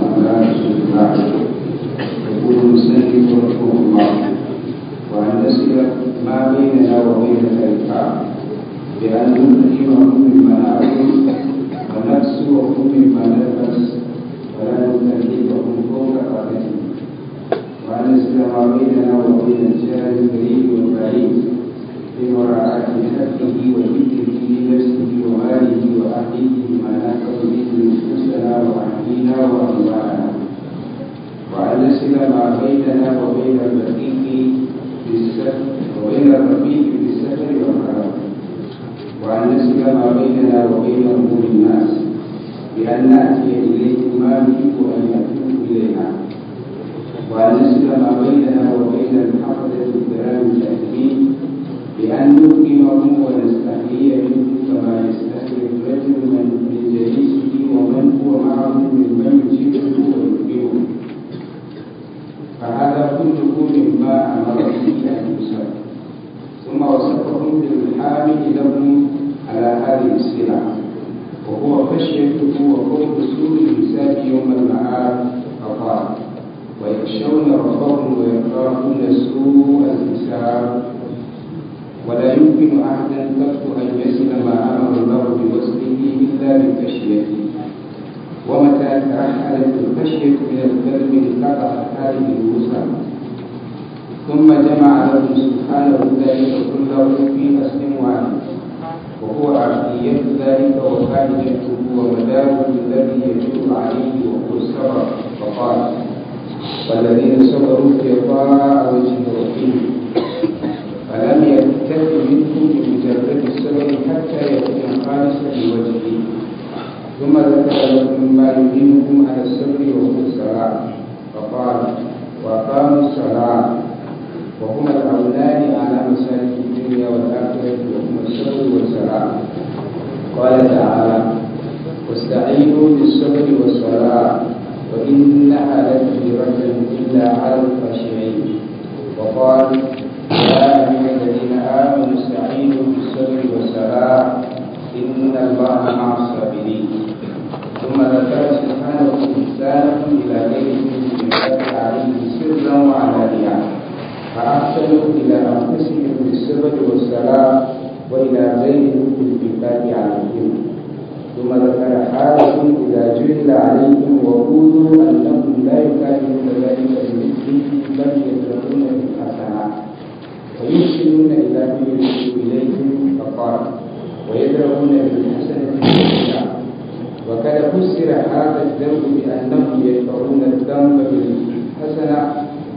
على رسول الله يقول المسلم رحمه الله وأن نسل ما بيننا وبين الألقاب بأن نلهمهم مما نأكل ونكسوهم مما نلبس ولا نكلفهم فوق طاقتهم وأن نسل ما بيننا وبين الجار القريب والبعيد بمراعاة حقه وذكره لنفسه وماله وأهله ما نحفظ به نفوسنا وأهلينا وأموالنا وأن نسل ما بيننا وبين الرفيق بالسفر وبين الرفيق بالسفر والحرام وأن نسل ما بيننا وبين أمور الناس بأن نأتي إليهم ما نحب أن يأتوا إلينا وأن نسل ما بيننا وبين الحفظة الكرام الكاتبين بأن نكرمهم ونستحيي منهم كما يستحيي الرجل من من جليسه ومن هو معه ممن يجيبه ويكرمه فهذا كله مما أمر به أن يوصف ثم وصفهم بالحامل لهم على هذه السلع وهو خشيته وقوم سوء الحساب يوم المعاد فقال ويخشون ربهم ويخافون سوء الحساب ولا يمكن أحدا قط أن يصل ما أمر الله بوصله إلا بخشيته ومتى ترحلت الخشية من القلب انقطعت هذه الوسع ثم جمع لهم سبحانه ذلك كله في أصل واحد وهو عقلية ذلك وقاعدته ومداره الذي يجب عليه وهو الصبر فقال والذين صبروا ابتغاء وجه ربهم فلم يكتف منهم بمجرد السبب حتى يكون خالصا لوجهه ثم ذكر لكم ما يعينكم على الصبر وهو الصلاة فقال وأقاموا الصلاة وهما الأولان على مسالك الدنيا والآخرة وهما الصبر والصلاة قال تعالى واستعينوا بالصبر والصلاة وإنها لكبيرة إلا على الخاشعين وقال يا أيها الذين آمنوا استعينوا بالصبر والصلاة إن الله مع الصابرين ثم ذكر سبحانه إحسانهم إلى غيرهم بالإنفاق عليه سرا وعلانية فأحسنوا إلى أنفسهم بالصبر والصلاة وإلى غيرهم بالإنفاق عليهم ثم ذكر حالهم إذا جهل عليهم وقولوا أنهم لا يكافئون ذلك بمثله بل يدركون بالحسنات ويحسنون إلى من يشير إليهم فقال ويدرؤون بالحسنة السيئة وقد فسر هذا الذنب بأنهم يدفعون الذنب بالحسنة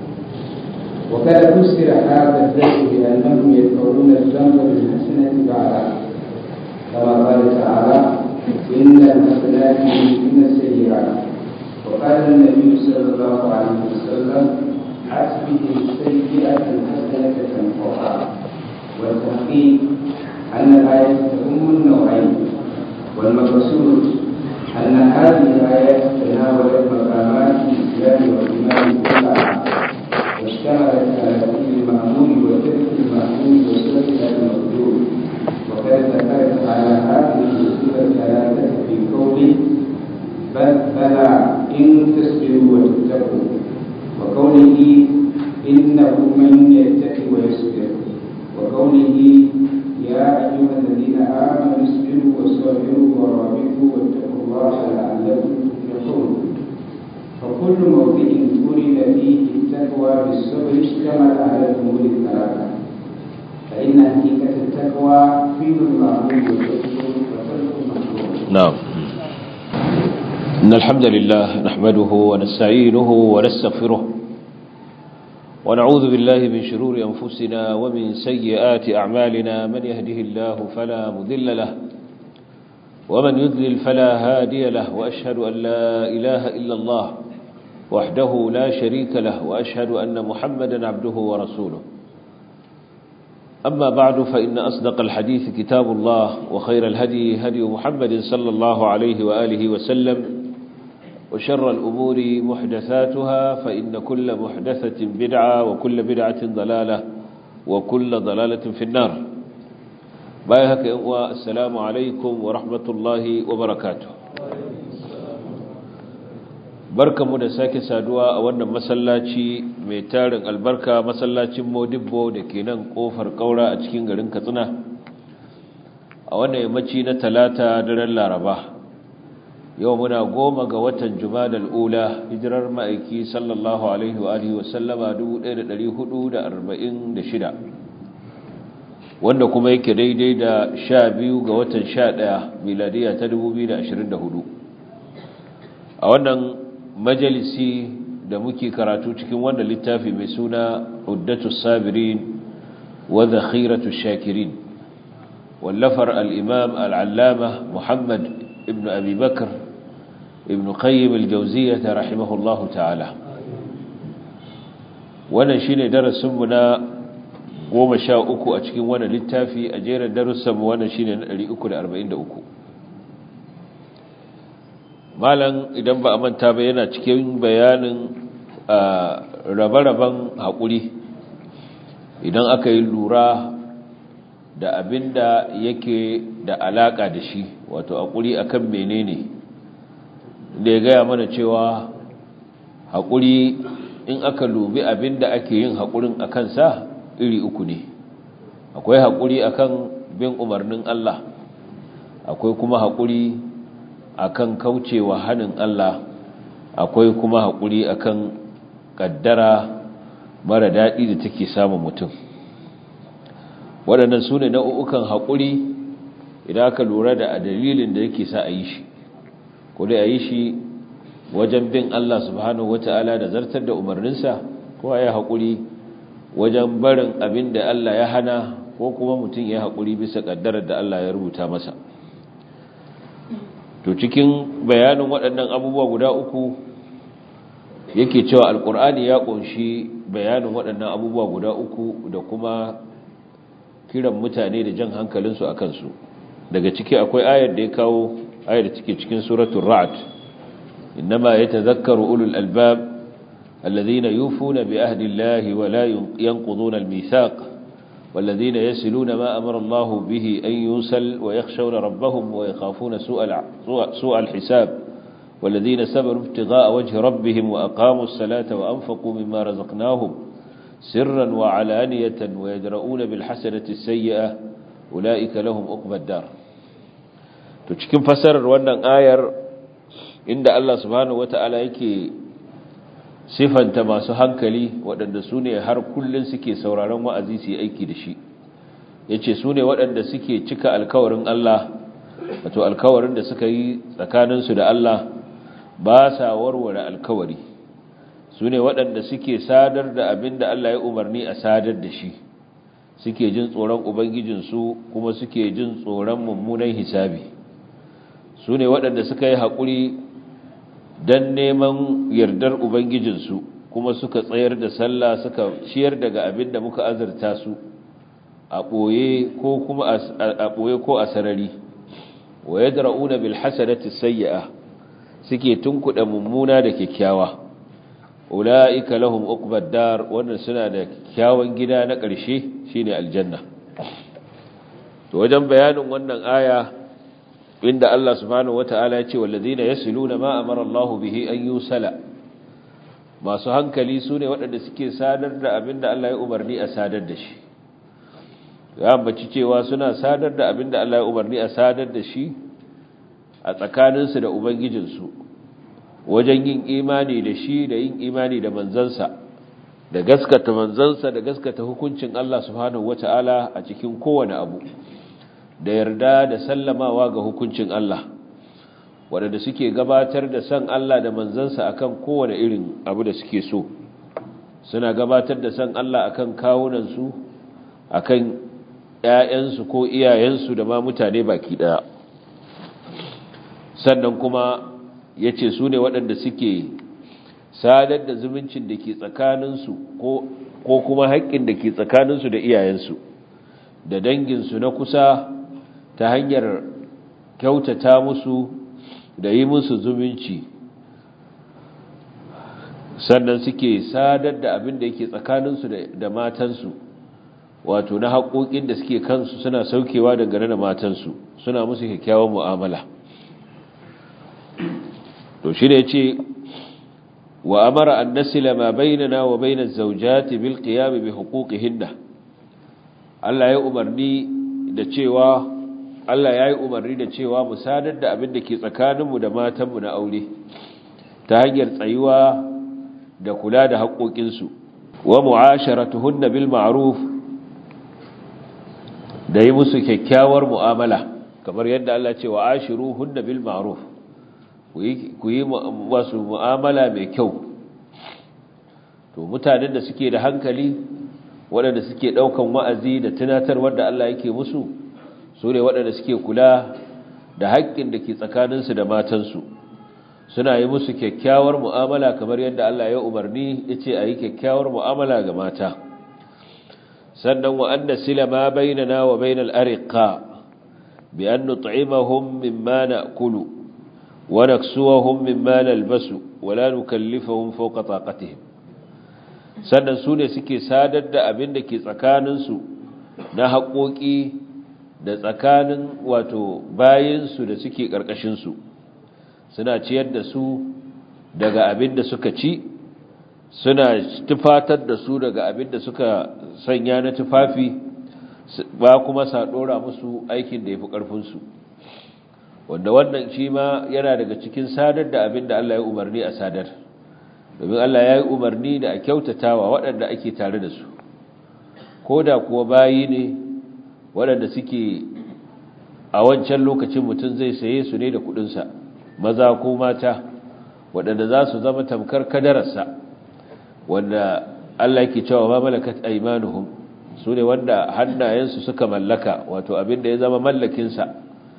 وقد فسر هذا الذنب بأنهم يدفعون الذنب بالحسنة بعد كما قال تعالى إن الحسنات يذهبن السيئات وقال النبي صلى الله عليه وسلم أتبه السيئة الحسنة تمحوها والتحقيق أن الآية تهم النوعين والمقصود أن هذه الآيات تناولت مقامات الإسلام والإيمان كلها واشتملت على فعل المأمور وترك المأمور وسنة المقدور وقد ذكرت على هذه الأصول الثلاثة في قوله بل بلى إن تصبروا وتتقوا وقوله إنه من يتقي ويصبر وقوله يا أيها الذين آمنوا اصبروا وصابروا ورابطوا واتقوا الله لعلكم تفلحون فكل موضع ولد فيه التقوى بالصبر اشتمل على الأمور الثلاثة فإن حقيقة التقوى فعل المعروف وترك المحظور نعم إن الحمد لله نحمده ونستعينه ونستغفره ونعوذ بالله من شرور أنفسنا ومن سيئات أعمالنا من يهده الله فلا مذل له ومن يذلل فلا هادي له وأشهد أن لا إله إلا الله وحده لا شريك له وأشهد أن محمدا عبده ورسوله أما بعد فإن أصدق الحديث كتاب الله وخير الهدي هدي محمد صلى الله عليه وآله وسلم وشر الأمور محدثاتها فإن كل محدثة بدعة وكل بدعة ضلالة وكل ضلالة في النار بايهك والسلام عليكم ورحمة الله وبركاته barkamu da sake saduwa a wannan masallaci mai tarin albarka masallacin modibbo da ke nan kofar kaura a cikin garin katsina a wannan yammaci na talata daren laraba yau muna goma ga watan jumadal ula hijirar ma'aiki sallallahu alaihi wa alihi wasallama 1446 wanda kuma yake daidai da sha biyu ga watan sha ɗaya miladiya ta 2024 a wannan majalisi da muke karatu cikin wannan littafi mai suna uddatu sabirin wa zakhiratu shakirin wallafar al-imam al-allama muhammad ibn abi bakr ibn qayyim al-jawziyyah rahimahullahu ta'ala wannan shine darasin mu na goma sha uku a cikin wannan littafi a jerin darussan mu wannan shine na 343 malam idan ba a manta ba yana cikin bayanin rabe-raben haƙuri idan aka yi lura da abin da yake da alaƙa da shi wato haƙuri akan menene da ya gaya mana cewa haƙuri in aka lubi abin da ake yin haƙurin a kansa iri uku ne akwai haƙuri akan bin umarnin Allah akwai kuma haƙuri akan kaucewa hannun Allah akwai kuma haƙuri akan ƙaddara mara daɗi da take samun mutum waɗannan su ne nau'ukan haƙuri idan aka lura da dalilin da yake sa a yi shi ko dai a yi shi wajen bin Allah subhanahu wata'ala da zartar da umarninsa ko a yi haƙuri wajen barin abin da Allah ya hana ko kuma mutum ya haƙuri bisa ƙaddarar da Allah ya rubuta masa to cikin bayanin waɗannan abubuwa guda uku yake cewa alkur'ani ya ƙunshi bayanin waɗannan abubuwa guda uku da kuma kiran mutane da jan hankalinsu a kansu daga ciki akwai ayar da ya kawo ayar da take cikin suratul ra'd innama yatadhakkaru ulul albab alladhina yufuna bi ahdi allahi wa la yanquduna almithaq والذين يسلون ما أمر الله به أن يوسل ويخشون ربهم ويخافون سوء, سوء الحساب والذين سبروا ابتغاء وجه ربهم وأقاموا الصلاة وأنفقوا مما رزقناهم سرا وعلانية ويدرؤون بالحسنة السيئة أولئك لهم أقبى الدار تشكين فسر وانا آير عند الله سبحانه وتعالى يكي sifanta masu hankali waɗanda su ne har kullum suke sauraron wa'azi su yi aiki da shi ya ce su ne waɗanda suke cika alkawarin Allah wato alkawarin da suka yi tsakaninsu da Allah ba sa warware alkawari su ne waɗanda suke sadar da abin da Allah ya umarni a sadar da shi suke jin tsoron Ubangijinsu kuma suke jin tsoron mummunan hisabi su ne waɗanda suka yi haƙuri don neman yardar Ubangijinsu kuma suka tsayar da sallah suka ciyar daga abin da muka azurta su a ɓoye ko kuma a ɓoye ko a sarari wa ya dara'una bil hasanati sayya'a suke tunkuɗa mummuna da kyakkyawa ula'ika lahum uqbad dar wannan suna da kyakkyawan gida na ƙarshe shine aljanna to wajen bayanin wannan aya inda Allah subhanahu wata'ala ya ce wallazina yasiluna ma amara Allah bihi an yusala masu hankali sune waɗanda suke sadar da abinda Allah ya umarni a sadar da shi ya ambaci cewa suna sadar da abinda Allah ya umarni a sadar da shi a tsakaninsu da ubangijinsu wajen yin imani da shi da yin imani da manzansa da gaskata manzansa da gaskata hukuncin Allah subhanahu wata'ala a cikin kowane abu da yarda da sallamawa ga hukuncin Allah waɗanda suke gabatar da san Allah da manzansa akan kowane irin abu da suke so suna gabatar da san Allah akan kawunansu akan ƴaƴansu ko iyayensu da ma mutane baki ɗaya sannan kuma ya ce su ne waɗanda suke sadar da zumuncin da ke tsakaninsu ko kuma haƙƙin da ke tsakaninsu da iyayensu da danginsu na kusa ta hanyar kyautata musu da yi musu zumunci sannan suke sadar da abin da yake tsakaninsu da matansu wato na haƙoƙin da suke kansu suna saukewa dangane da matansu suna musu kyakkyawan mu'amala to shi ne ce wa amara an nasila ma bainana wa bainaz zawjati bil qiyam bi huquqihinna Allah ya umarni da cewa Allah ya yi umarni da cewa mu sadar da abin da ke tsakaninmu da matanmu na aure ta hanyar tsayuwa da kula da haƙoƙinsu wa mu'asharatuhunna bil ma'ruf da yi musu kyakkyawar mu'amala kamar yadda Allah ce wa ashiruhunna bil ma'ruf ku yi wasu mu'amala mai kyau to mutanen da suke da hankali waɗanda suke ɗaukan wa'azi da tunatarwar da Allah yake musu su ne waɗanda suke kula da haƙƙin da ke tsakaninsu da matansu suna yi musu kyakkyawar mu'amala kamar yadda Allah ya umarni ya ce a yi kyakkyawar mu'amala ga mata sannan wa an sila ma bainana wa bainal ariqa bi an nut'imahum mimma na'kulu wa naksuwahum mimma nalbasu wa la nukallifahum fawqa taqatihim sannan su ne suke sadar da abin da ke tsakaninsu na haƙoƙi da tsakanin wato bayinsu da suke ƙarƙashinsu suna ciyar da su daga abin da suka ci suna tufatar da su daga abin da suka sanya na tufafi ba kuma sa ɗora musu aikin da ya fi ƙarfinsu wanda wannan shi ma yana daga cikin sadar da abin da Allah ya umarni a sadar domin Allah ya yi umarni da a kyautatawa waɗanda ake tare da su ko da kuwa bayi ne waɗanda suke a wancan lokacin mutum zai saye su ne da kuɗinsa maza ko mata waɗanda za su zama tamkar kadararsa wanda Allah yake cewa ma malakat aymanuhum su ne wanda hannayensu suka mallaka wato abin da ya zama mallakinsa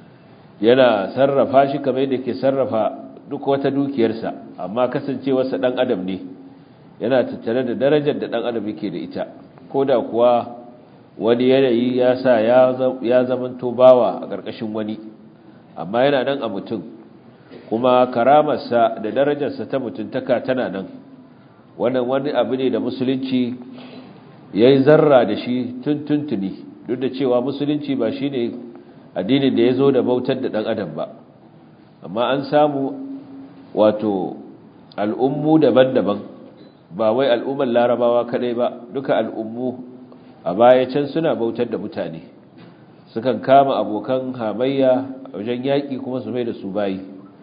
yana sarrafa shi kamar yadda ke sarrafa duk wata dukiyarsa amma kasancewarsa ɗan adam ne yana tattare da darajar da ɗan adam yake da ita ko da kuwa wani yanayi ya sa ya zamanto bawa a ƙarƙashin wani amma yana nan a mutum kuma karamarsa da darajarsa ta mutuntaka tana nan wannan wani abu ne da musulunci ya yi zarra da shi tun tuntuni duk da cewa musulunci ba shi ne addinin da ya zo da bautar da ɗan adam ba amma an samu wato al'ummu daban-daban ba wai al'ummar larabawa kadai ba duka al'ummu a baya can suna bautar da mutane sukan kama abokan hamayya wajen yaƙi kuma su mai da su bayi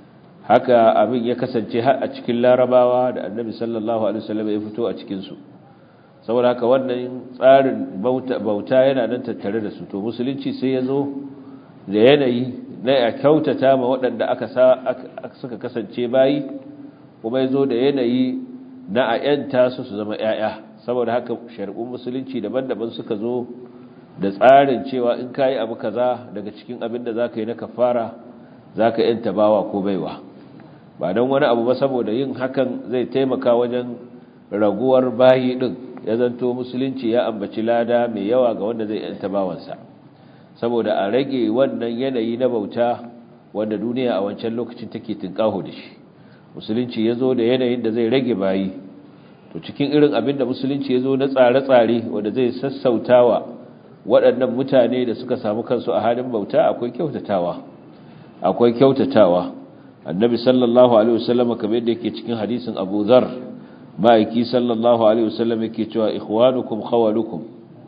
haka abin ya kasance har a cikin larabawa da annabi sallallahu alaihi wasallam ya fito a cikinsu saboda haka wannan tsarin bauta yana nan tattare da su to musulunci sai ya zo da yanayi na ya kyautata ma waɗanda aka suka kasance bayi kuma ya zo da yanayi na a ‘yanta su su zama ‘ya'ya saboda haka shari'un musulunci daban-daban suka zo da tsarin cewa in ka yi abu kaza daga cikin abin da za ka yi na kafara za ka ‘yanta bawa ko baiwa ba don wani abu ba saboda yin hakan zai taimaka wajen raguwar bayi ɗin ya zanto musulunci ya ambaci lada mai yawa ga wanda zai ‘yanta bawansa saboda a rage wannan yanayi na bauta wanda duniya a wancan lokacin take tinkaho da shi musulunci ya zo da yanayin da zai rage bayi to cikin irin abin da musulunci ya zo na tsare-tsare wanda zai sassautawa waɗannan mutane da suka samu kansu a halin bauta akwai kyautatawa akwai kyautatawa annabi sallallahu alaihi wasallam kamar yadda yake cikin hadisin Abu Dharr ma'aiki sallallahu alaihi wasallam yake cewa ikhwanukum khawalukum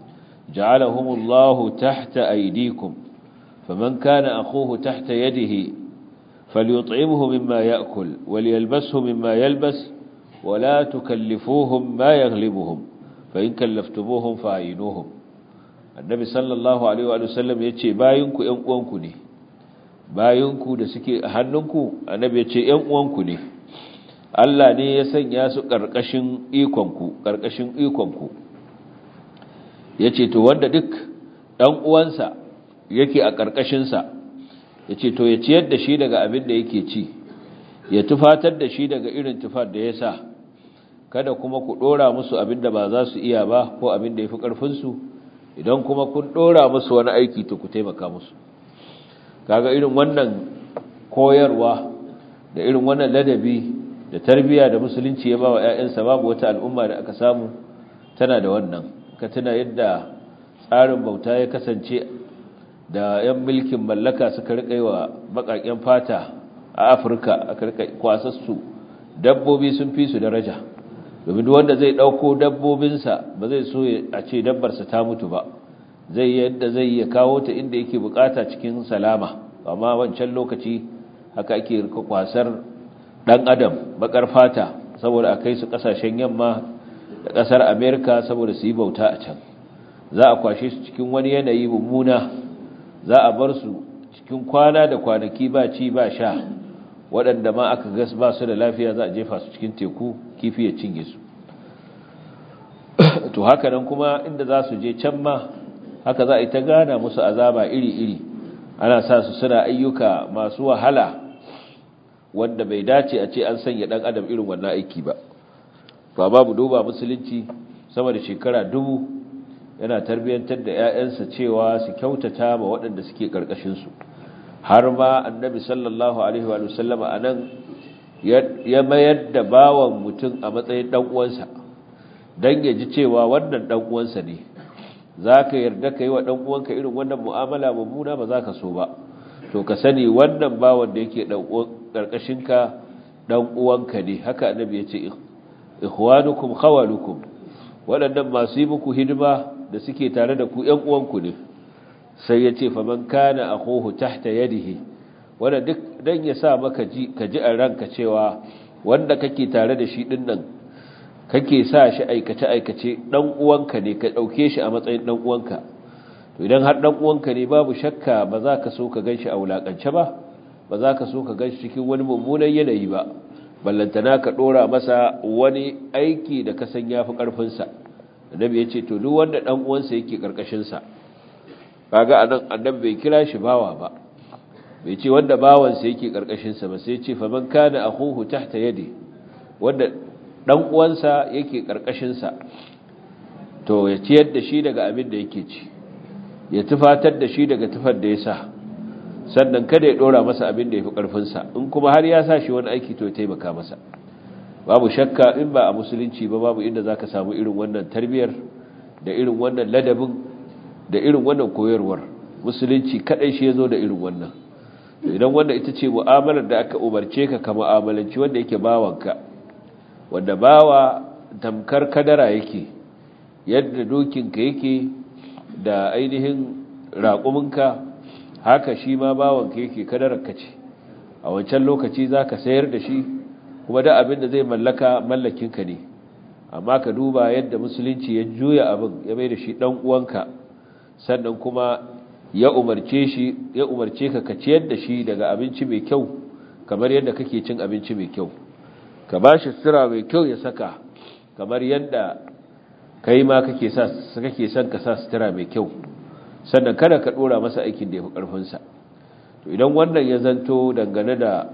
ja'alahumullahu tahta aydikum faman kana akhuhu tahta yadihi فليطعمه مما يأكل وليلبسه مما يلبس ولا تكلفوهم ما يغلبهم فإن كلفتموهم فأعينوهم النبي صلى الله عليه وآله وسلم يتشي باينكو ينقوانكو ني باينكو da suke a hannunku annabi ya ce ‘yan uwanku ne Allah ne ya sanya su ƙarƙashin ikonku ƙarƙashin ikonku ya ce to wanda duk ɗan uwansa yake a ƙarƙashinsa ya ce to ya ciyar da shi daga abin da yake ci ya tufatar da shi daga irin tufar da ya sa kada kuma ku ɗora musu abin da ba za su iya ba ko abin da ya fi ƙarfinsu idan kuma kun ɗora musu wani aiki to ku taimaka musu kaga irin wannan koyarwa da irin wannan ladabi da tarbiyya da musulunci ya ba wa 'ya'yansa babu wata al'umma da aka samu tana da wannan ka tuna yadda tsarin bauta ya kasance da 'yan mulkin mallaka suka rika yi wa baƙaƙen fata a afirka aka rika kwasassu dabbobi sun fi su daraja domin wanda zai ɗauko dabbobinsa ba zai so a ce dabbarsa ta mutu ba zai yadda zai ya kawo ta inda yake bukata cikin salama amma wancan lokaci haka ake kwasar ɗan adam bakar fata saboda a kai su ƙasashen yamma da ƙasar amerika saboda su yi bauta a can za a kwashe su cikin wani yanayi mummuna za a bar su cikin kwana da kwanaki ba ci ba sha waɗanda ma aka gas ba su da lafiya za a jefa su cikin teku kifi ya cinye su to haka nan kuma inda za su je can ma haka za a yi ta gana musu azaba iri-iri ana sa su suna ayyuka masu wahala wanda bai dace a ce an sanya ɗan adam irin wannan aiki ba ba babu duba musulunci sama da shekara dubu yana tarbiyyantar da 'ya'yansa cewa su kyautata ma waɗanda suke ƙarƙashinsu har ma annabi sallallahu alaihi wa sallama a nan ya mayar da bawan mutum a matsayin ɗan'uwansa don ya ji cewa wannan ɗan'uwansa ne za ka yarda ka yi wa ɗan'uwanka irin wannan mu'amala mummuna ba za ka so ba to ka sani wannan bawan da yake ƙarƙashinka ɗan'uwanka ne haka annabi ya ce ikhwanukum khawalukum waɗannan masu yi muku hidima da suke tare da ku ‘yan uwanku ne sai ya ce faman kana a kohu tahta yadihi wanda duk don ya sa maka ka ji a ranka cewa wanda kake tare da shi ɗin nan kake sa shi aikace-aikace ɗan uwanka ne ka ɗauke shi a matsayin ɗan uwanka to idan har ɗan uwanka ne babu shakka ba za ka so ka gan shi a wulaƙance ba ba za ka so ka gan shi cikin wani mummunan yanayi ba ballantana ka ɗora masa wani aiki da ka san ya fi ƙarfinsa annabi ya ce to duk wanda ɗan uwansa yake ƙarƙashinsa kaga anan annabi bai kira shi bawa ba bai ce wanda bawansa yake ƙarƙashinsa ba sai ce faman kana akhuhu tahta yadi wanda ɗan uwansa yake ƙarƙashinsa to ya ciyar da shi daga abin da yake ci ya tufatar da shi daga tufar da ya sa sannan kada ya ɗora masa abin da ya fi ƙarfinsa in kuma har ya sa shi wani aiki to ya taimaka masa babu shakka in ba a musulunci ba babu inda za ka samu irin wannan tarbiyyar da irin wannan ladabin da irin wannan koyarwar musulunci kaɗai shi ya zo da irin wannan idan wanda ita ce mu'amalar da aka umarce ka ka mu'amalanci wanda yake bawanka wanda bawa tamkar kadara yake yadda dokinka yake da ainihin raƙuminka haka shi ma bawanka yake kadararka ce a wancan lokaci za ka sayar da shi kuma da abin da zai mallaka mallakinka ne amma ka duba yadda musulunci ya juya abin ya mai da shi ɗan uwanka sannan kuma ya umarce shi ya umarce ka ka ciyar da shi daga abinci mai kyau kamar yadda kake cin abinci mai kyau ka ba shi sutura mai kyau ya saka kamar yadda kai ma kake sa kake son ka sa sutura mai kyau sannan kada ka dora masa aikin da ya fi ƙarfinsa to idan wannan ya zanto dangane da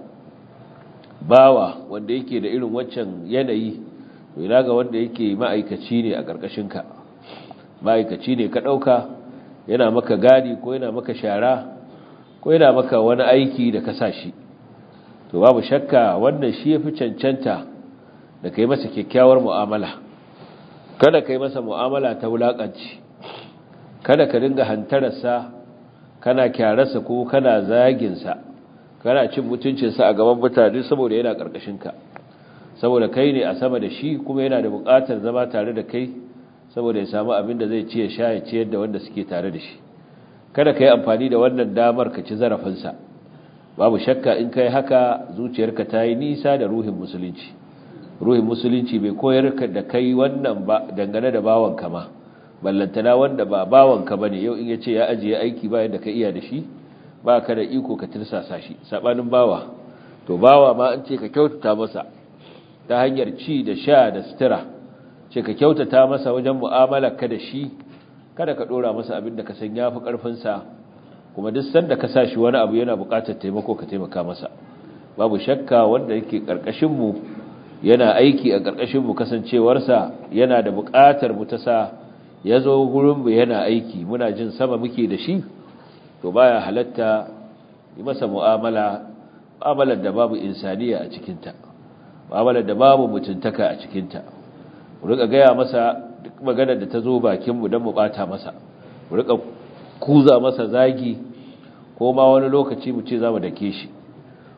bawa wanda yake da irin waccan yanayi to ina ga wanda yake ma'aikaci ne a ƙarƙashinka ma'aikaci ne ka ɗauka yana maka gadi ko yana maka shara ko yana maka wani aiki da ka sa shi to babu shakka wannan shi ya fi cancanta da ka yi masa kyakkyawar mu'amala kada ka yi masa mu'amala ta wulaƙanci kada ka dinga hantararsa kana kyararsa ko kana zaginsa kana cin mutuncinsa a gaban mutane saboda yana ƙarƙashinka saboda kai ne a sama da shi kuma yana da buƙatar zama tare da kai saboda ya samu abin da zai ci ya sha ya ciyar da wanda suke tare da shi kada ka yi amfani da wannan damar ka ci zarafinsa babu shakka in ka yi haka zuciyarka ta yi nisa da ruhin musulunci ruhin musulunci bai koyar da kai wannan ba dangane da bawanka ma ballantana wanda ba bawanka ba ne yau in ya ce ya ajiye aiki bayan da ka iya da shi ba ka da iko ka tirsasa shi saɓanin bawa to bawa ma an ce ka kyautata masa ta hanyar ci da sha da sutura ce ka kyautata masa wajen mu'amala ka da shi kada ka ɗora masa abin da ka san ya fi ƙarfinsa kuma duk sanda ka sa shi wani abu yana buƙatar taimako ka taimaka masa babu shakka wanda yake ƙarƙashinmu yana aiki a ƙarƙashinmu kasancewarsa yana da buƙatar mu ta sa ya zo gurinmu yana aiki muna jin sama muke da shi to baya halatta yi masa mu'amala mu'amalar da babu insaniya a cikinta mu'amalar da babu mutuntaka a cikinta mu rika gaya masa duk maganar da ta zo bakinmu don mu bata masa mu rika kuza masa zagi ko ma wani lokaci mu ce za mu dake shi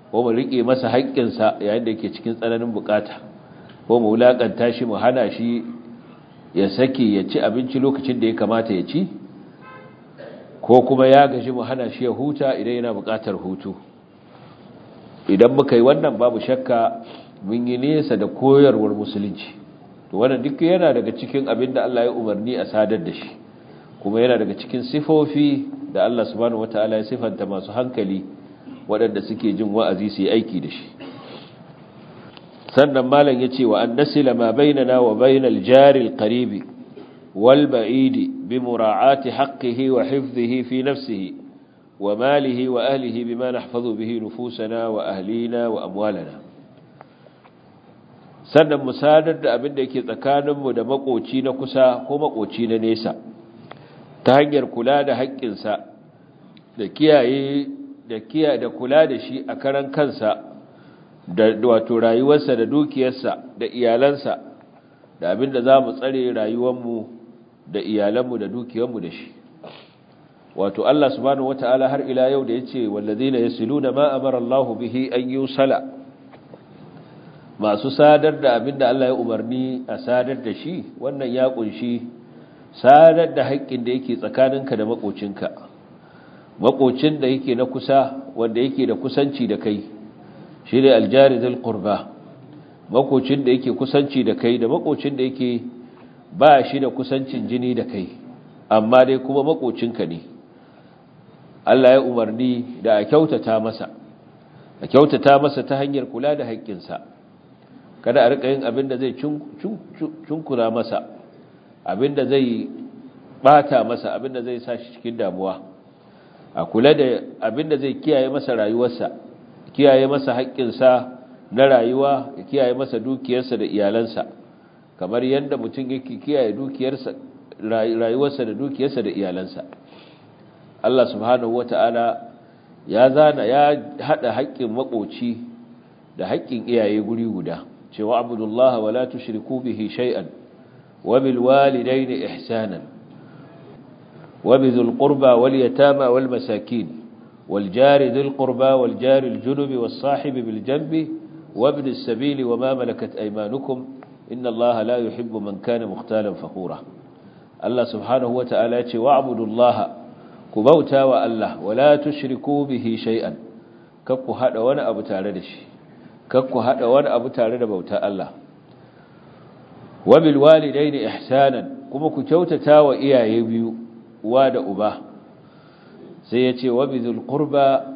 ko mu rike masa haƙƙinsa yayin da yake cikin tsananin bukata ko mu wulakanta shi mu hana shi ya sake ya ci abinci lokacin da ya kamata ya ci ko kuma ya gaji mu hana shi ya huta idan yana bukatar hutu idan muka yi wannan babu shakka mun yi nesa da koyarwar musulunci to wannan duk yana daga cikin abin da Allah ya umarni a sadar da shi kuma yana daga cikin sifofi da Allah subhanahu wataala ya sifanta masu hankali waɗanda suke jin wa'azi su yi aiki da shi sannan malam ya ce wa an nasila ma bainana wa bainal jaril qaribi wal ba'idi bi mura'ati haqqihi wa hifdhihi fi nafsihi wa malihi wa ahlihi bima nahfazu bihi nufusana wa ahlina wa amwalana sannan mu sadar da abin da yake tsakaninmu da makoci na kusa ko makoci na nesa ta hanyar kula da haƙƙinsa da kiyaye da kiyaye da kula da shi a karan kansa da wato rayuwarsa da dukiyarsa da iyalansa da abin da za mu tsare rayuwarmu da iyalanmu da dukiyarmu da shi wato Allah subhanahu wata'ala har ila yau da yace wallazina yasiluna ma amara Allah bihi an yusala masu sadar da abin da Allah ya umarni a sadar da shi wannan ya kunshi sadar da haƙƙin da yake tsakaninka da makocinka makocin da yake na kusa wanda yake da kusanci da kai shi ne aljari zai ƙurba makocin da yake kusanci da kai da makocin da yake ba shi da kusancin jini da kai amma dai kuma makocinka ne Allah ya umarni da a kyautata masa a kyautata masa ta hanyar kula da haƙƙinsa kada a riƙa yin abin da zai cunkura masa abin da zai bata masa abin da zai sa shi cikin damuwa a kula da abin da zai kiyaye masa rayuwarsa kiyaye masa haƙƙinsa na rayuwa ya kiyaye masa dukiyarsa da iyalansa kamar yadda mutum yake kiyaye dukiyarsa rayuwarsa da dukiyarsa da iyalansa Allah subhanahu wata'ala ya zana ya hada haƙƙin makoci da haƙƙin iyaye guri guda cewa abudullaha wala tushriku bihi shay'an wa bil walidayni ihsanan wa bizul qurba wal yatama wal masakin والجار ذي القربى والجار الجنب والصاحب بالجنب وابن السبيل وما ملكت أيمانكم إن الله لا يحب من كان مختالا فخورا الله سبحانه وتعالى واعبدوا الله كبوتا والله ولا تشركوا به شيئا ككو هذا وانا أبو تاردش ككو هذا وانا أبو تارد بوتا الله وبالوالدين إحسانا كما كتوتتا وإياه بيو واد أباه sai ya ce wabizul qurba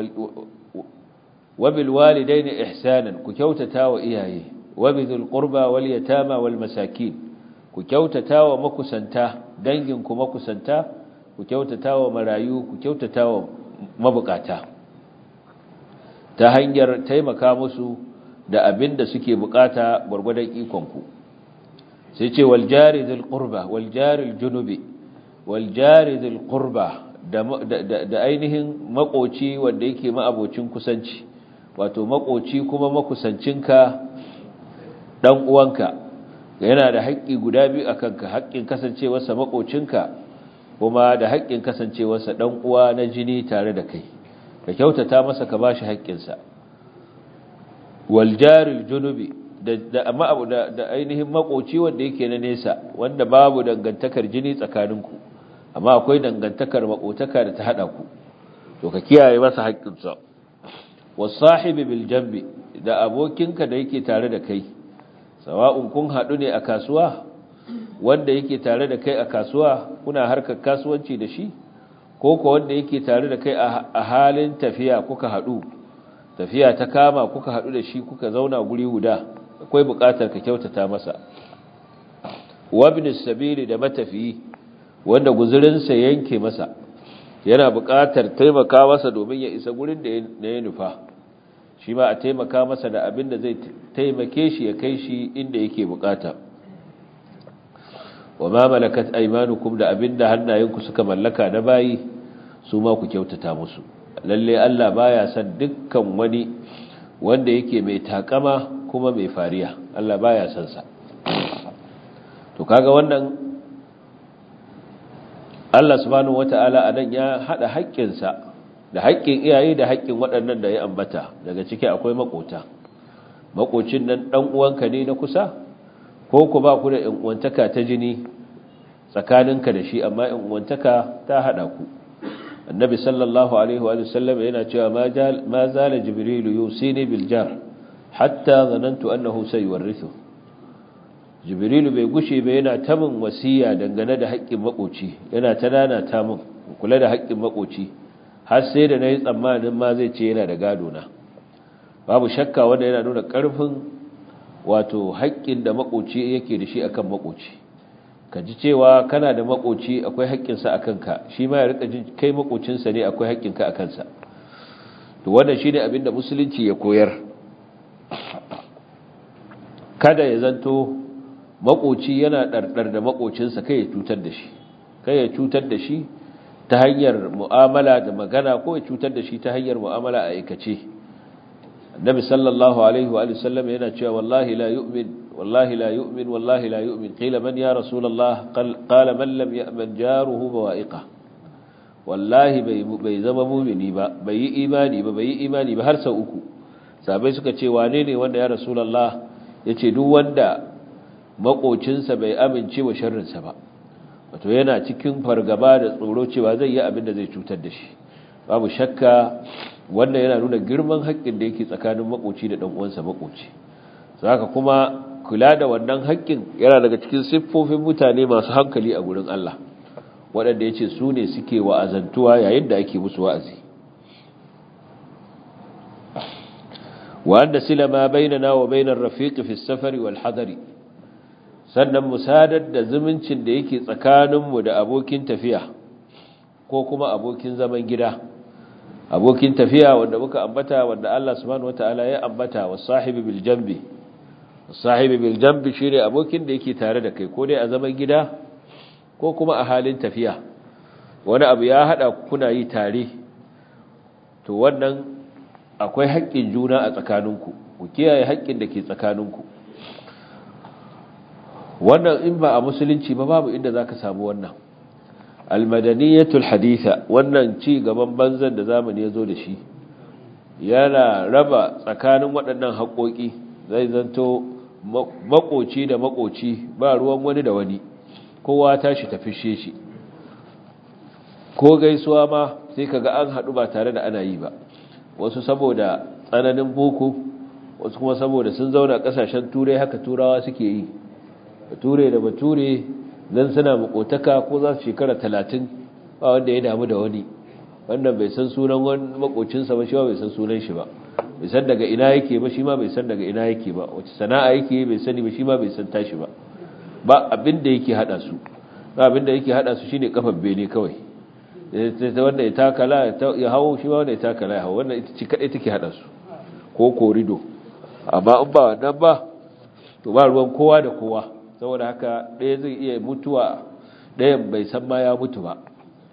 wabil walidaini ihsanan ku kyautata wa iyaye wabizul qurba wal yatama wal masakin ku kyautata wa makusanta dangin ku makusanta ku kyautata wa marayu ku kyautata wa mabukata ta hanyar taimaka musu da abin da suke bukata gwargwadon ikon ku sai ce wal jari dhil qurba wal jari al junubi wal jari dhil qurba da ainihin makoci wanda yake ma'abocin kusanci wato makoci kuma makusancinka dan uwanka yana da haƙƙi guda biyu akan ka haƙƙin kasancewarsa makocinka kuma da haƙƙin kasancewarsa dan uwa na jini tare da kai ka kyautata masa ka bashi haƙƙinsa wal jaril junubi da da da ainihin makoci wanda yake na nesa wanda babu dangantakar jini tsakaninku amma akwai dangantakar makotaka da ta hada ku to ka kiyaye masa haƙƙinsa wasahibi bil jambi da abokinka da yake tare da kai sawa'un kun hadu ne a kasuwa wanda yake tare da kai a kasuwa kuna harkar kasuwanci da shi ko ko wanda yake tare da kai a halin tafiya kuka hadu tafiya ta kama kuka hadu da shi kuka zauna guri guda akwai buƙatar ka kyautata masa wabnis sabili da matafiyi wanda guzurinsa yanke masa yana buƙatar taimaka masa domin ya isa gurin da ya nufa shi ma a taimaka masa da abin da zai taimake shi ya kai shi inda yake buƙata wa ma malakat aymanukum da abin da hannayenku suka mallaka na bayi su ma ku kyautata musu lalle Allah baya son dukkan wani wanda yake mai takama kuma mai fariya Allah baya son sa to kaga wannan Allah subhanahu wata'ala anan ya hada haƙƙinsa da haƙƙin iyaye da haƙƙin waɗannan da ya ambata daga ciki akwai makota makocin nan ɗan uwanka ne na kusa ko ku ba ku da ƴan uwantaka ta jini tsakaninka da shi amma ƴan uwantaka ta haɗa ku annabi sallallahu alaihi wa sallam yana cewa ma zala jibrilu yusini bil jar hatta zanantu annahu sayuwarrithu jibrilu bai gushe ba yana ta min wasiya dangane da haƙƙin makoci yana ta nana ta min kula da haƙƙin makoci har sai da nayi tsammanin ma zai ce yana da gado na babu shakka wanda yana nuna ƙarfin wato haƙƙin da makoci yake da shi akan makoci ka ji cewa kana da makoci akwai haƙƙinsa a kanka shi ma ya rika jin kai makocinsa ne akwai haƙƙinka a kansa to wannan shine abin da musulunci ya koyar kada ya zanto makoci yana ɗarɗar da makocinsa kai ya cutar da shi kai ya cutar da shi ta hanyar mu'amala da magana ko ya cutar da shi ta hanyar mu'amala a aikace annabi sallallahu alaihi wa sallam yana cewa wallahi la yu'min wallahi la yu'min wallahi la yu'min qila man ya rasulullah qala man lam ya'man jaruhu bawa'iqa wallahi bai bai zama mu'mini ba bai yi imani ba bai yi imani ba har sau uku sabai suka ce wane ne wanda ya rasulullah yace duk wanda makocinsa bai amince wa sharrinsa ba wato yana cikin fargaba da tsoro cewa zai yi abin da zai cutar da shi babu shakka wannan yana nuna girman haƙƙin da yake tsakanin makoci da uwansa makoci saka kuma kula da wannan haƙƙin yana daga cikin siffofin mutane masu hankali a gurin Allah waɗanda yace su ne suke wa'azantuwa yayin da ake musu wa'azi wa anna silama bainana wa bainar rafiqi fi safari wal hadari sannan musadar da zumuncin da yake tsakaninmu da abokin tafiya ko kuma abokin zaman gida abokin tafiya wanda muka ambata wanda Allah subhanahu wataala ya ambata wa sahibi bil jambi sahibi bil jambi shine abokin da yake tare da kai ko dai a zaman gida ko kuma a halin tafiya wani abu ya hada kuna yi tare to wannan akwai haƙƙin juna a tsakaninku ku kiyaye haƙƙin da ke tsakaninku wannan in ba a musulunci ba babu inda zaka samu wannan almadaniyatul haditha wannan ci gaban banzan da zamani ya zo da shi yana raba tsakanin waɗannan haƙoƙi zai zanto makoci da makoci ba ruwan wani da wani kowa tashi tafishe shi ko gaisuwa ma sai kaga an haɗu ba tare da ana yi ba wasu saboda tsananin boko wasu kuma saboda sun zauna ƙasashen turai haka turawa suke yi bature da bature zan suna makotaka ko za su shekara talatin ba wanda ya damu da wani wannan bai san sunan wani makocinsa ba shi ba bai san sunan shi ba bai san daga ina yake ba shi ma bai san daga ina yake ba wace sana'a yake bai sani ba shi ma bai san tashi ba ba abin da yake hada su ba abin da yake hada su shine kafar bene kawai wanda ya takala ya hawo shi ma wanda ya takala ya hawo wannan ita ce kadai take hada su ko korido amma in ba wannan ba to ba ruwan kowa da kowa saboda haka ɗaya zai iya mutuwa ɗayan bai san ma ya mutu ba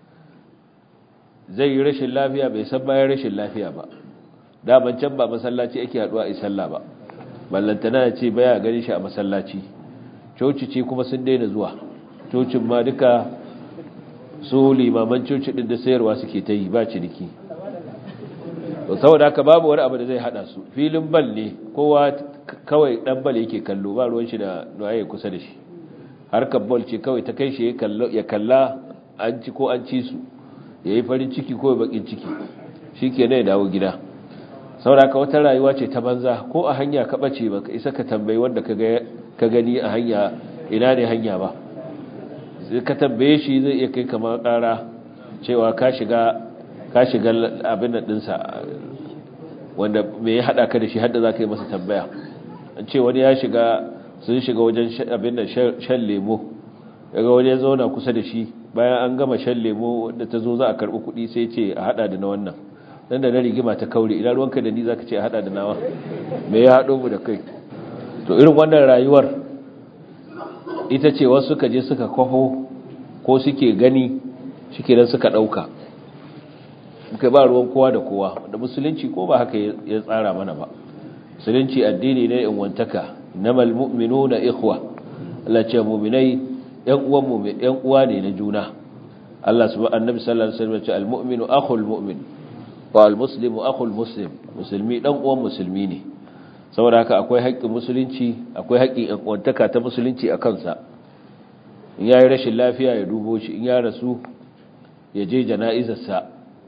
zai yi rashin lafiya bai san ma ya rashin lafiya ba daman can ba masallaci ake haɗuwa a sallah ba ballantana ya ce baya gani shi a masallaci coci ce kuma sun daina zuwa cocin ma duka su limaman coci ɗin da sayarwa suke ta yi ba ciniki saboda haka babu wani abu da zai haɗa su filin bal ne kowa kawai dan bal yake kallo ba ruwan shi da waye kusa da shi harkar bal ce kawai ta kai shi ya kalla an ci ko an ci su yayi farin ciki ko bakin ciki shikenan ya dawo gida saboda ka wata rayuwa ce ta banza ko a hanya ka bace baka isa ka tambayi wanda ka ka gani a hanya ina ne hanya ba sai ka tambaye shi zai iya kai kamar ƙara cewa ka shiga ka shiga abin nan dinsa wanda me ya hada ka da shi hadda za ka yi masa tambaya an ce wani ya shiga sun shiga wajen abin da shan lemo daga wani ya zauna kusa da shi bayan an gama shan lemo wanda ta zo za a karɓi kuɗi sai ce a hada da na wannan dan da na rigima ta kaure idan ruwanka da ni za ka ce a hada da nawa me ya haɗo mu da kai to irin wannan rayuwar ita ce wasu suka je suka kwafo ko suke gani shi kenan suka ɗauka muka ba ruwan kowa da kowa wanda musulunci ko ba haka ya tsara mana ba musulunci addini ne in wantaka innamal mu'minuna ikhwa Allah ce mu'minai yan uwan mu'min yan uwa ne na juna Allah subhanahu annabi sallallahu alaihi wasallam ce almu'minu akhul mu'min wa al-muslimu akhul muslim musulmi dan uwan musulmi ne saboda haka akwai haƙƙin musulunci akwai haƙƙin kwantaka ta musulunci a kansa in yayi rashin lafiya ya dubo shi in ya rasu ya je jana'izarsa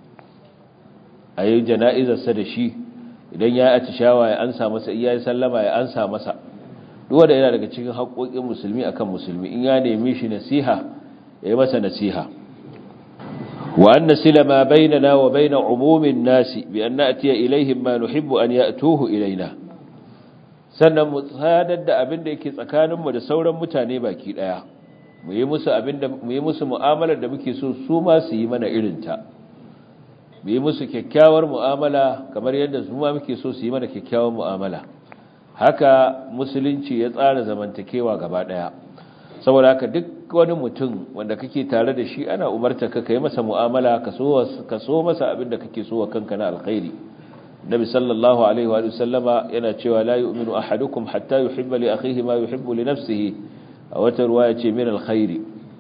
a yi jana'izarsa da shi idan ya yi atishawa ya ansa masa in ya yi sallama ya ansa masa duwa da yana daga cikin haƙoƙin musulmi akan musulmi in ya nemi shi nasiha ya yi masa nasiha wa an nasila ma bainana wa baina umumin nasi bi an na'tiya ilaihim ma nuhibbu an ya'tuhu ilaina sannan mu sadar da abin da yake tsakaninmu da sauran mutane baki daya mu yi musu abin da mu yi musu mu'amalar da muke so su ma su yi mana irin ta mu yi musu kyakkyawar mu'amala kamar yadda su ma muke so su yi mana kyakkyawar mu'amala haka musulunci ya tsara zamantakewa gaba daya saboda haka duk wani mutum wanda kake tare da shi ana umarta ka kai masa mu'amala ka so ka so masa abin da kake so wa kanka na alkhairi nabi sallallahu alaihi wa sallama yana cewa la yu'minu ahadukum hatta yuhibba li akhihi ma yuhibbu li nafsihi a wata ruwaya ce min alkhairi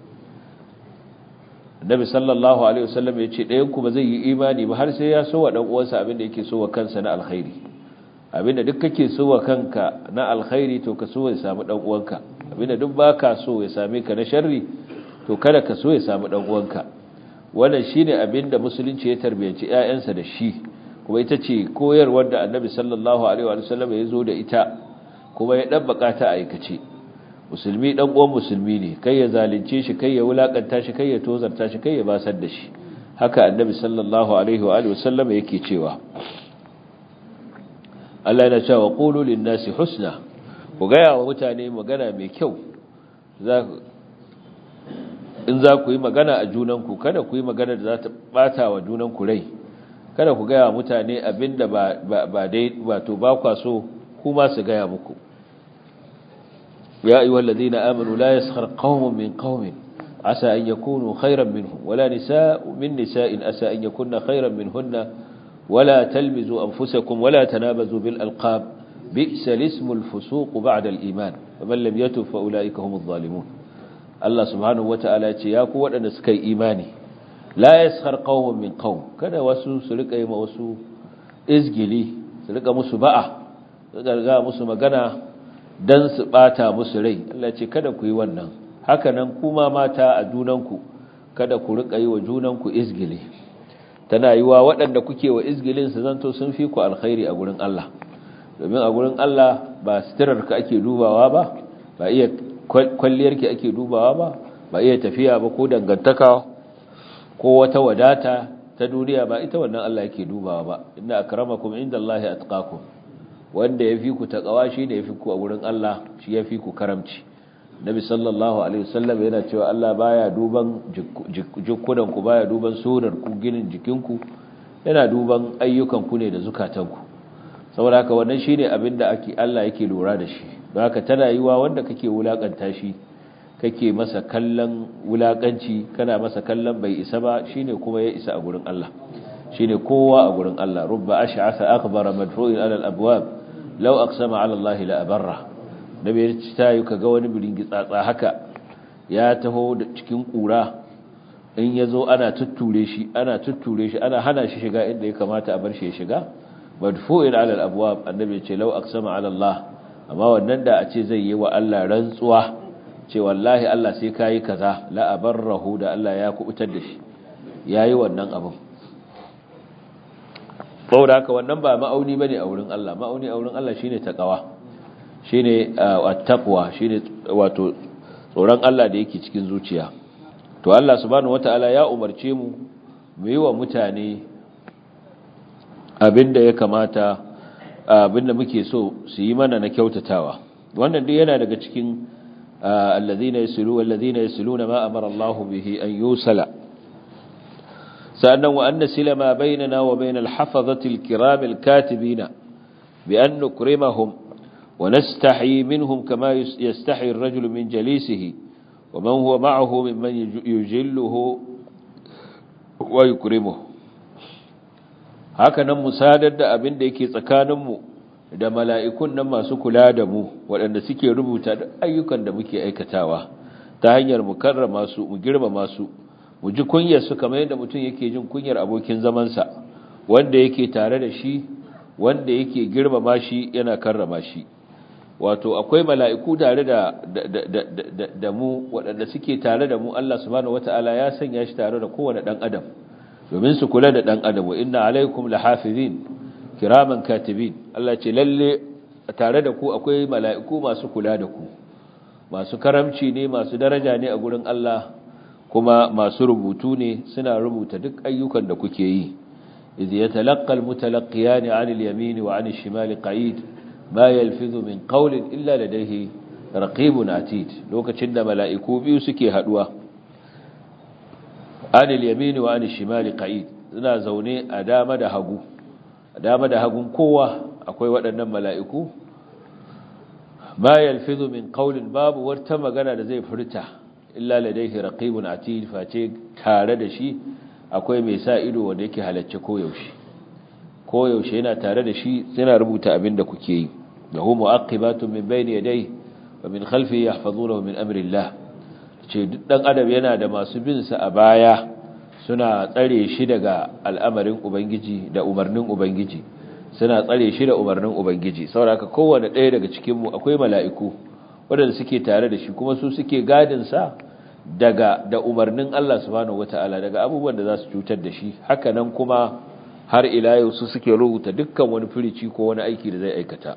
nabi sallallahu alaihi wa sallam ya ce ɗayan ku ba zai yi imani ba har sai ya so wa dan uwansa abin da yake so wa kansa na alkhairi abinda duk kake so wa kanka na alkhairi to ka so ya samu dan uwanka abinda duk baka so ya same ka na sharri to kada ka so ya samu dan uwanka wannan shine abinda musulunci ya tarbiyaci ƴaƴansa da shi kuma ita ce koyarwar da Annabi sallallahu alaihi wa sallam ya zo da ita kuma ya dabbaka ta aikace musulmi dan uwan musulmi ne kai ya zalunce shi kai ya wulakanta shi kai ya tozarta shi kai ya basar da shi haka Annabi sallallahu alaihi wa sallam yake cewa Allah yana cewa qulu lin-nasi husna ku gaya wa mutane magana mai kyau in za ku yi magana a junanku kada ku yi magana da za ta bata wa junanku rai kada ku gaya wa mutane abinda ba ba dai wato ba kwa so kuma su gaya muku ya ayyuhal ladina amanu la yaskhar qaumun min qaumin asa an yakunu khayran minhum wala nisaa'un min nisaa'in asa an yakunna khayran minhunna ولا تلمزوا أنفسكم ولا تنابزوا بالألقاب بئس الاسم الفسوق بعد الإيمان ومن لم يتب فأولئك هم الظالمون الله سبحانه وتعالى يقول وأن سكي إيماني لا يسخر قوم من قوم كان وسو سلك أي وسو إزجلي سلك مسو بقى سلك مسو مغانا dan su bata musu rai Allah ce kada ku yi wannan haka nan kuma mata a junanku kada ku rika yi wa junanku izgili tana yi wa waɗanda kuke wa izgilin su zanto sun fi ku alkhairi a gurin Allah domin a gurin Allah ba ka ake dubawa ba ba iya kwalliyarki ake dubawa ba ba iya tafiya ba ko dangantaka ko wata wadata ta duniya ba ita wannan Allah yake dubawa ba inna akramakum indallahi atqakum wanda yafi ku takawa shi da yafi ku a gurin Allah shi yafi ku karamci Nabi sallallahu alaihi wasallam yana cewa Allah baya duban jikunan ku baya duban surar ku ginin jikinku yana duban ayyukan ku ne da zukatanku saboda haka wannan shine abin da ake Allah yake lura da shi don haka tana yiwa wanda kake wulakanta shi kake masa kallon wulakanci kana masa kallon bai isa ba shine kuma ya isa a gurin Allah shine kowa a gurin Allah rubba ash'atha akbara madfu'in ala al-abwab law aqsama ala Allah la abarra nabi ya ci tayi kaga wani biringi tsatsa haka ya taho da cikin kura in yazo ana tutture shi ana tutture shi ana hana shi shiga inda ya kamata a bar shi ya shiga madfu'in ala al-abwab annabi ya ce law aqsama ala Allah amma wannan da a ce zai yi wa Allah rantsuwa ce wallahi Allah sai kayi kaza la abarrahu da Allah ya kubutar da shi yayi wannan abin saboda haka wannan ba ma'auni bane a wurin Allah ma'auni a wurin Allah shine taqwa shine at-taqwa shine wato tsoron Allah da yake cikin zuciya to Allah subhanahu wataala ya umarce mu mu yi wa mutane abinda ya kamata abinda muke so su yi mana na kyautatawa wannan duk yana daga cikin alladhina yasulu walladhina yasuluna ma amara Allah bihi an yusala sa'annan wa anna sila ma bainana wa bainal hafazati al-kiram al-katibina bi an nukrimahum wa nastahi minhum kama yastahi ar-rajulu min jalisihi wa man huwa ma'ahu mimman yujilluhu wa yukrimuhu haka nan musadar da abin da yake tsakaninmu da mala'ikun nan masu kula da mu waɗanda suke rubuta da ayyukan da muke aikatawa ta hanyar mu karrama su mu girmama su mu ji kunyar su kamar yadda mutum yake jin kunyar abokin zamansa wanda yake tare da shi wanda yake girmama shi yana karrama shi wato akwai mala'iku tare da da mu waɗanda suke tare da mu Allah subhanahu wata'ala ya sanya shi tare da kowane ɗan adam domin su kula da ɗan adam wa inna alaikum lahafizin kiraman katibin Allah ce lalle tare da ku akwai mala'iku masu kula da ku masu karamci ne masu daraja ne a gurin Allah kuma masu rubutu ne suna rubuta duk ayyukan da kuke yi idh yatalaqqa almutalaqqiyan 'anil yamin wa 'anil shimali qa'id ma yalfizu min qawlin illa ladayhi raqibun atid lokacin da mala'iku biyu suke haduwa 'anil yamin wa 'anil shimali qa'id suna zaune a dama da hagu a dama da hagun kowa akwai waɗannan mala'iku ma yalfizu min qawlin babu wata magana da zai furta illa ladayhi raqibun atid face tare da shi akwai mai sa ido wanda yake halacce koyaushe koyaushe yana tare da shi suna rubuta abin da kuke yi lahu mu'aqibatun min bayni yadayhi wa min khalfihi yahfazunahu min amri Allah ce duk dan adam yana da masu bin sa a baya suna tsare shi daga al'amarin ubangiji da umarnin ubangiji suna tsare shi da umarnin ubangiji saboda kowanne ɗaya daga cikin mu akwai mala'iku waɗanda suke tare da shi kuma su suke gadinsa daga da umarnin Allah subhanahu wata'ala daga abubuwan da za su cutar da shi haka nan kuma har ila yau su suke rubuta dukkan wani firici ko wani aiki da zai aikata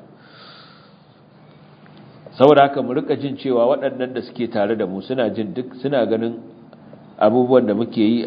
saboda haka mu rika jin cewa waɗannan da suke tare da mu suna jin duk suna ganin abubuwan da muke yi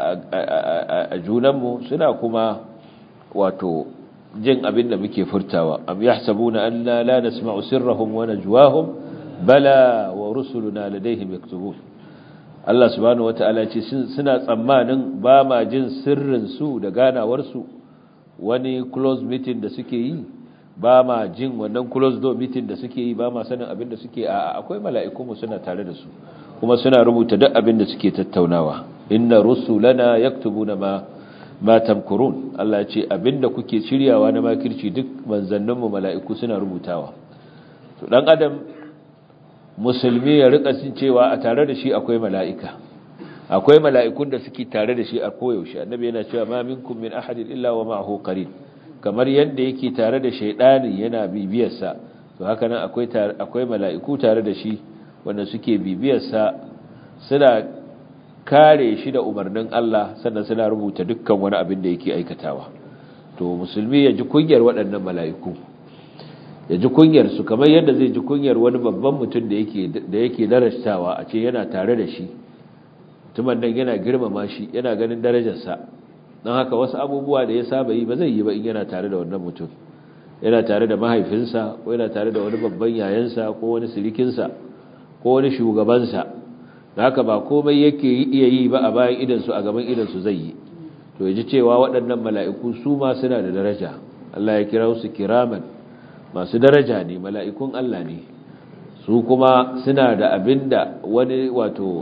a junanmu suna kuma wato jin abin da muke furtawa am yahsabuna anna la nasma'u sirrahum wa najwahum bala wa rusuluna ladayhim yaktubun Allah subhanahu wataala ce suna tsammanin ba ma jin sirrin su da ganawar su wani close meeting da suke yi ba ma jin wannan close door meeting da suke yi ba ma sanin abin da suke a akwai mala'iku mu suna tare da su kuma suna rubuta duk abin da suke tattaunawa inna rusulana yaktubuna ma ma tamkurun Allah ce abinda kuke shiryawa na makirci duk manzanninmu mala'iku suna rubutawa to dan adam musulmi ya rika cin cewa a tare da shi akwai mala'ika akwai mala'ikun da suke tare da shi a koyaushe annabi yana cewa ma minkum min ahadin illa wa ma'ahu qarin kamar yadda yake tare da shaydani yana bibiyarsa to haka nan akwai akwai mala'iku tare da shi wanda suke bibiyarsa suna kare shi da umarnin Allah sannan suna rubuta dukkan wani abin da yake aikatawa to musulmi ya ji kunyar waɗannan mala'iku ya ji kunyar su kamar yadda zai ji kunyar wani babban mutum da yake da yake darajtawa a ce yana tare da shi mutumin nan yana girmama shi yana ganin darajarsa don haka wasu abubuwa da ya saba yi ba zai yi ba in yana tare da wannan mutum yana tare da mahaifinsa ko yana tare da wani babban yayansa ko wani sirikinsa ko wani shugabansa da haka ba komai yake iya yi ba a bayan idansu a gaban idansu zai yi to ya ji cewa waɗannan mala'iku su ma suna da daraja Allah ya kira su kiraman masu daraja ne mala'ikun Allah ne su kuma suna da abin da wani wato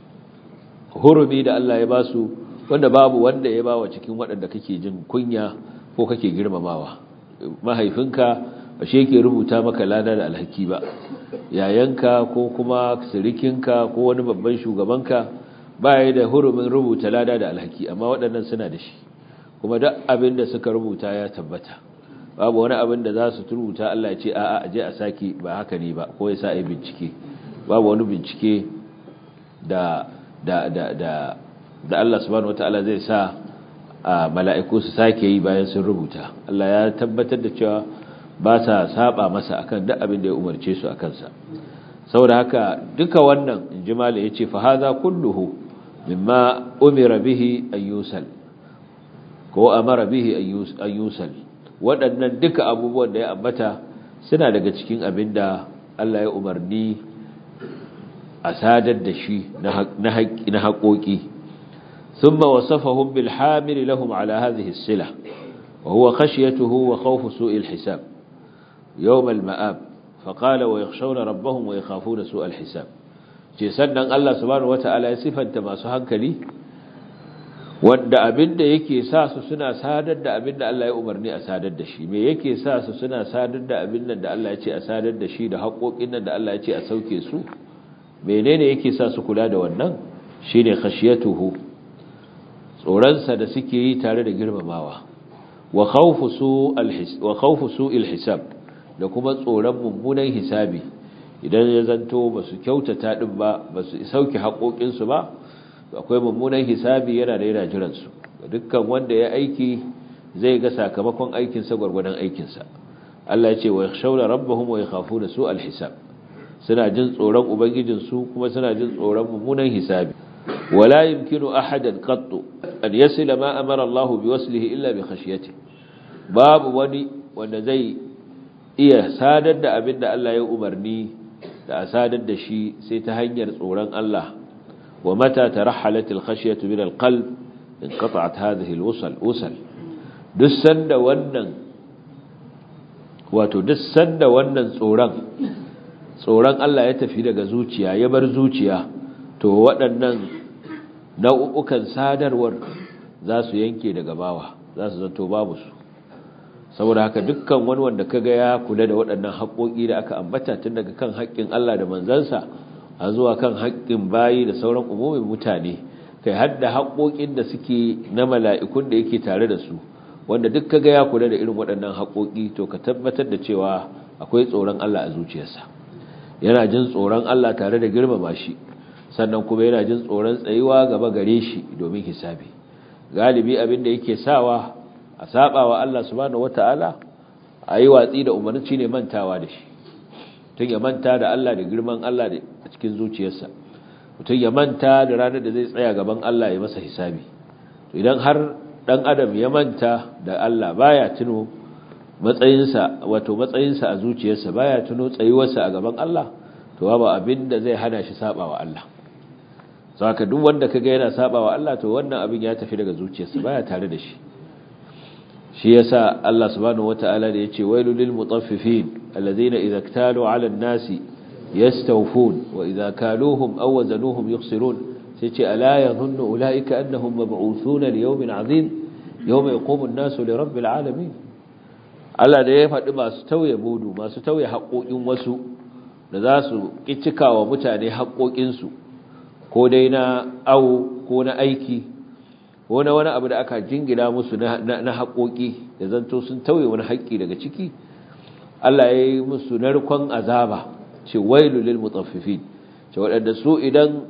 hurumi da Allah ya ba su wanda babu wanda ya ba wa cikin waɗanda kake jin kunya ko kake girmamawa mahaifinka ba shi yake rubuta maka lada da alhaki ba yayanka ko kuma sirikinka ko wani babban shugabanka ba ya da hurumin rubuta lada da alhaki amma waɗannan suna da shi kuma duk abin da suka rubuta ya tabbata babu wani abin da za su rubuta Allah ya ce a'a aje a saki ba haka ne ba ko ya sa ai bincike babu wani bincike da da da da da Allah subhanahu wataala zai sa mala'iku su sake yi bayan sun rubuta Allah ya tabbatar da cewa ba sa saba masa akan duk abin da ya umarce su akan sa saboda haka duka wannan injimala yace fa hadha kulluhu mimma umira bihi an yusal ko amara bihi an yusal waɗannan duka abubuwan da ya ambata suna daga cikin abin da Allah ya umarni a sadar da shi na haƙoƙi ثم وصفهم بالحامل لهم على هذه السلة وهو خشيته وخوف سوء الحساب يوم المآب فقال ويخشون ربهم ويخافون سوء الحساب ce sannan Allah subhanahu wata'ala ya sifanta masu hankali wanda abinda yake sa su suna sadar da abinda Allah ya umarni a sadar da shi me yake sa su suna sadar da abinda da Allah ya ce a sadar da shi da haƙoƙin nan da Allah ya ce a sauke su menene yake sa su kula da wannan shine khashiyatuhu tsoronsa da suke yi tare da girmamawa wa khawfu su'il wa khawfu su'il hisab da kuma tsoron mummunan hisabi idan ya zanto ba su kyautata din ba ba su sauke haƙoƙinsu ba akwai mummunan hisabi yana da yana jiransu dukkan wanda ya aiki zai ga sakamakon aikinsa gwargwadon aikinsa Allah ya ce wa yakhshawna rabbahum wa yakhafuna su'al hisab suna jin tsoron ubangijinsu kuma suna jin tsoron mummunan hisabi wala yumkinu ahadan qattu an yasila ma amara Allah bi waslihi illa bi khashyati babu wani wanda zai iya sadar da abin da Allah ya umarni da a sadar da shi sai ta hanyar tsoron Allah wa mata tarahalat al-khashyatu min al-qalb inqata'at hadhihi al-wusal usal duk sanda wannan wato duk sanda wannan tsoron tsoron Allah ya tafi daga zuciya ya bar zuciya to waɗannan nau'ukan sadarwar za su yanke daga bawa za su zanto babu su saboda haka dukkan wani wanda kaga ya kula da waɗannan haƙoƙi da aka ambata tun daga kan haƙƙin Allah da manzansa a zuwa kan haƙƙin bayi da sauran umumin mutane kai har da haƙoƙin da suke na mala'ikun da yake tare da su wanda duk kaga ya kula da irin waɗannan haƙoƙi to ka tabbatar da cewa akwai tsoron Allah a zuciyarsa yana jin tsoron Allah tare da girmama shi sannan kuma yana jin tsoron tsayuwa gaba gare shi domin hisabi galibi abin da yake sawa a saba wa Allah subhanahu wataala ayi watsi da umarci ne mantawa da shi tun ya manta da Allah da girman Allah da cikin zuciyarsa mutum ya manta da ranar da zai tsaya gaban Allah ya masa hisabi to idan har dan adam ya manta da Allah baya tuno matsayinsa wato matsayinsa a zuciyarsa baya tuno tsayuwarsa a gaban Allah to babu abin da zai hana shi saba wa Allah saka duk wanda kaga yana saba wa Allah to wannan abin ya tafi daga zuciyarsa baya tare da shi shi yasa Allah subhanahu wataala da yace wailul lil mutaffifin alladhina idza iktalu ala an-nasi yastawfun wa idza kaluhum aw wazanuhum yukhsirun sai ce ala yadhunnu ulaika annahum mab'uthuna li yawmin 'azim yawma yaqumu an-nasu li rabbil alamin Allah da ya faɗi masu tauye budu masu tauye haƙoƙin wasu da za su cika wa mutane haƙoƙinsu ko dai na awo ko na aiki ko na wani abu da aka jingina musu na haƙoƙi da zanto sun tauye wani haƙƙi daga ciki Allah ya yi musu narkon azaba ce wailu lil mutaffifin ce waɗanda su idan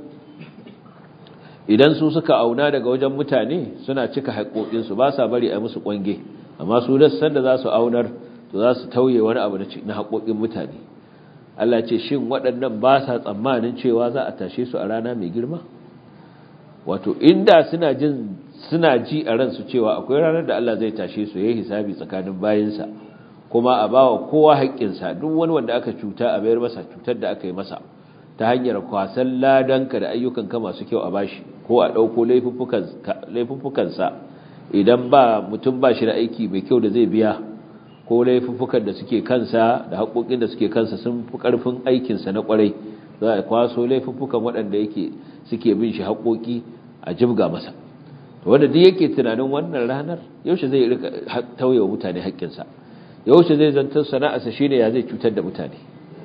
idan su suka auna daga wajen mutane suna cika haƙoƙinsu ba sa bari a musu ƙwange amma su dassan da za su aunar to za su tauye wani abu na haƙoƙin mutane Allah ce shin waɗannan ba sa tsammanin cewa za a tashe su a rana mai girma wato inda suna jin suna ji a ransu cewa akwai ranar da Allah zai tashe su yayin hisabi tsakanin bayinsa kuma a bawa kowa haƙƙinsa duk wani wanda aka cuta a bayar masa cutar da aka yi masa ta hanyar kwasan ladanka da ayyukanka masu kyau a bashi ko a ɗauko laifuffukansa idan ba mutum ba shi da aiki mai kyau da zai biya ko laifuffukan da suke kansa da haƙoƙin da suke kansa sun fi ƙarfin aikinsa na ƙwarai za a kwaso laifuffukan waɗanda yake suke bin shi haƙoƙi a jibga masa to wanda duk yake tunanin wannan ranar yaushe zai rika tauye wa mutane haƙƙinsa yaushe zai zantar sana'arsa shine ya zai cutar da mutane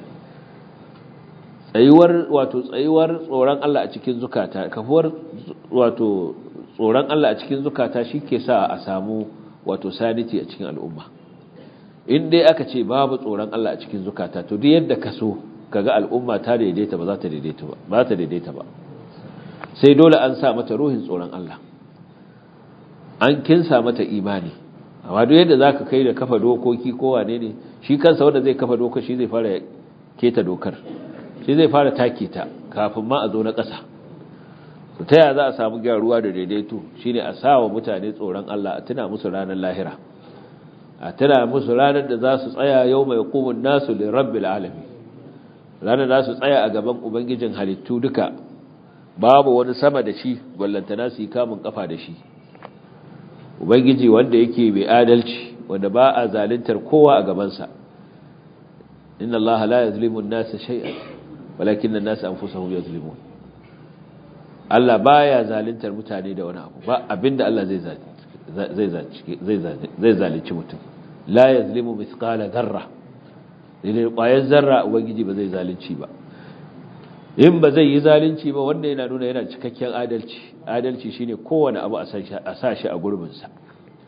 tsayuwar wato tsayuwar tsoron Allah a cikin zukata kafuwar wato tsoron Allah a cikin zukata ke sa a samu wato sanity a cikin al'umma in dai aka ce babu tsoron Allah a cikin zukata to duk yadda ka so kaga al'umma ta daidaita ba za ta daidaita ba ba ta daidaita ba sai dole an sa mata ruhin tsoron Allah an kinsa mata imani amma duk yadda zaka kai da kafa dokoki ko wane ne shi kansa wanda zai kafa doka shi zai fara keta dokar shi zai fara take ta kafin ma a zo na ƙasa to ta yaya za a samu gyaruwa da daidaito shine a sawa mutane tsoron Allah a tuna musu ranar lahira a tuna musu ranar da za su tsaya yau mai kumun nasu li rabbil alamin ranar za su tsaya a gaban ubangijin halittu duka babu wani sama da shi ballantana su yi kamun kafa da shi ubangiji wanda yake mai adalci wanda ba a zaluntar kowa a gabansa inna allaha la yazlimu an-nasa shay'an walakin an-nasa anfusahum yazlimun Allah baya zaluntar mutane da wani abu ba abinda Allah zai zai zai zalunci mutum la yazlimu mithqala dharra dai ƙwayar zarra ubangiji ba zai zalunci ba in ba zai yi zalunci ba wanda yana nuna yana cikakken adalci adalci shine kowane abu a sa shi a gurbinsa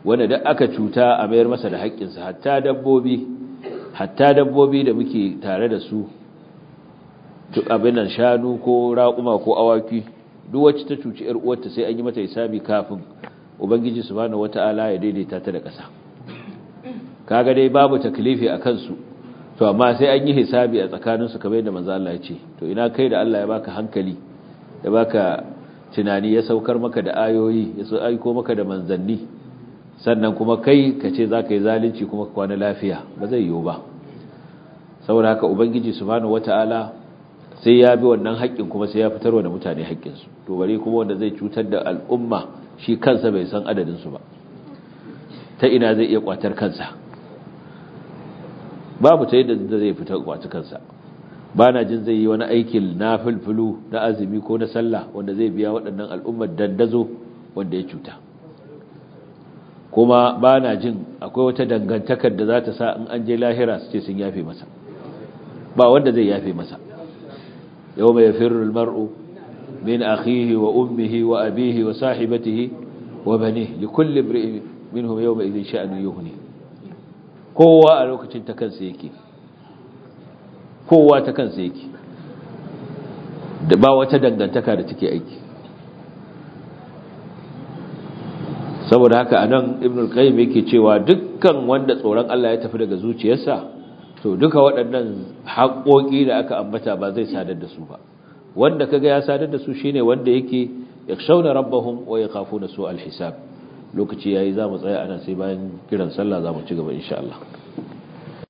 wanda duk aka cuta a mayar masa da haƙƙinsa hatta dabbobi hatta dabbobi da muke tare da su duk abin nan shanu ko raƙuma ko awaki duk wacce ta cuci ƴar uwarta sai an yi mata hisabi kafin ubangiji subhanahu wata'ala ya daidaita ta da ƙasa kaga dai babu taklifi a kansu to amma sai an yi hisabi a tsakaninsu kamar yadda manzo Allah ya ce to ina kai da Allah ya baka hankali ya baka tunani ya saukar maka da ayoyi ya so aiko maka da manzanni sannan kuma kai ka ce za ka yi zalunci kuma kwana lafiya ba zai yiwu ba saboda haka ubangiji subhanahu wata'ala sai ya bi wannan haƙƙin kuma sai ya fitarwa da mutane haƙƙinsu to bari kuma wanda zai cutar da al'umma shi kansa bai san adadinsu ba ta ina zai iya kwatar kansa babu ta yadda zai fita kwaci kansa ba na jin zai yi wani aikin na filfilu na azumi ko na sallah wanda zai biya waɗannan al'ummar dandazo wanda ya cuta kuma ba na jin akwai wata dangantakar da za ta sa in an je lahira su ce sun yafe masa ba wanda zai yafe masa yau mai firul mar'u min akhihi wa ummihi wa abihi wa sahibatihi wa banihi li kulli imri'in minhum yawma idhin sha'nu yughni kowa a lokacin ta kansa yake kowa ta kansa yake da ba wata dangantaka da take aiki saboda haka anan ibn al-qayyim yake cewa dukkan wanda tsoron Allah ya tafi daga zuciyarsa to duka waɗannan haƙoƙi da aka ambata ba zai sadar da su ba wanda kaga ya sadar da su shine wanda yake yakhshawna rabbahum wa yakhafuna su al-hisab lokaci yayi zamu tsaya anan sai bayan kiran sallah zamu ci gaba insha Allah